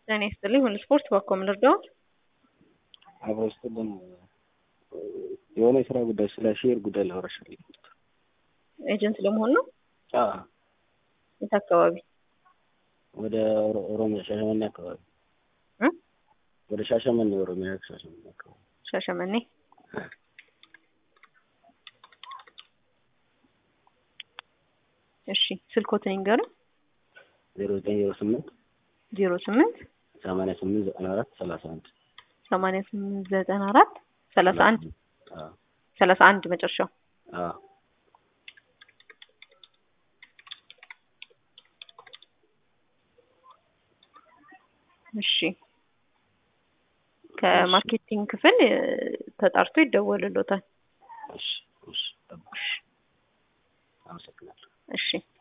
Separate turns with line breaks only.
ጤና ይስጥልኝ ሁሉ ስፖርት በኮም ልርዳዎት?
አብሮ ስጥልን የሆነ የስራ ጉዳይ ስለ ሼር ጉዳይ ላወራሽ ፈልጌ ነበር።
ኤጀንት ለመሆን ነው?
አዎ
የት አካባቢ?
ወደ ኦሮ- ኦሮሚያ ሻሸመኔ አካባቢ
እ?
ወደ ሻሸመኔ ኦሮሚያ ሻሸመኔ አካባቢ
ሻሸመኔ እሺ ስልኮትን ይንገሩን።
ዜሮ ዘጠኝ ዜሮ ስምንት
ዜሮ ስምንት
ሰማንያ ስምንት ዘጠና አራት ሰላሳ አንድ
ሰማንያ ስምንት ዘጠና አራት ሰላሳ አንድ
አዎ
ሰላሳ አንድ መጨረሻው
አዎ
እሺ ከማርኬቲንግ ክፍል እ፣ ተጣርቶ ይደወልሎታል።
እሺ እሺ ጠብቁሽ አመሰግናለሁ
እሺ